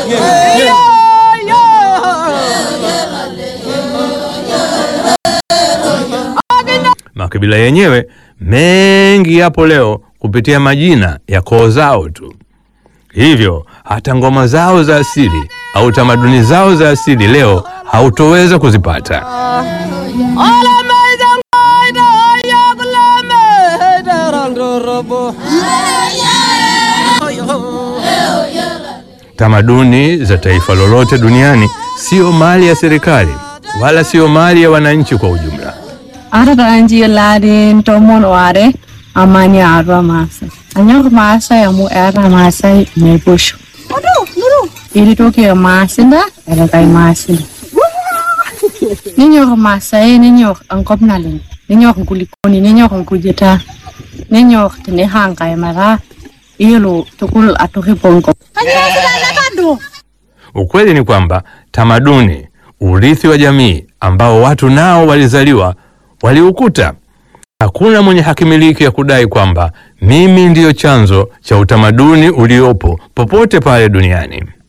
Makabila yenyewe mengi yapo leo kupitia majina ya koo zao tu. Hivyo hata ngoma zao za asili au tamaduni zao za asili leo hautoweza kuzipata. Tamaduni za taifa lolote duniani sio mali ya serikali wala sio mali ya wananchi kwa ujumla. Arata anji ladin tomon ware amani arwa masa. Anyok masa ya mu era masa me bushu. Iri toki ya masinda era kai masinda. Ninyok masa e ninyok angkop nalin. Ninyok kulikoni ninyok kujeta. Ninyok tene hangkai mara. Ilo tukul atuhi pongko. Ukweli ni kwamba tamaduni, urithi wa jamii ambao watu nao walizaliwa waliukuta. Hakuna mwenye hakimiliki ya kudai kwamba mimi ndiyo chanzo cha utamaduni uliopo popote pale duniani.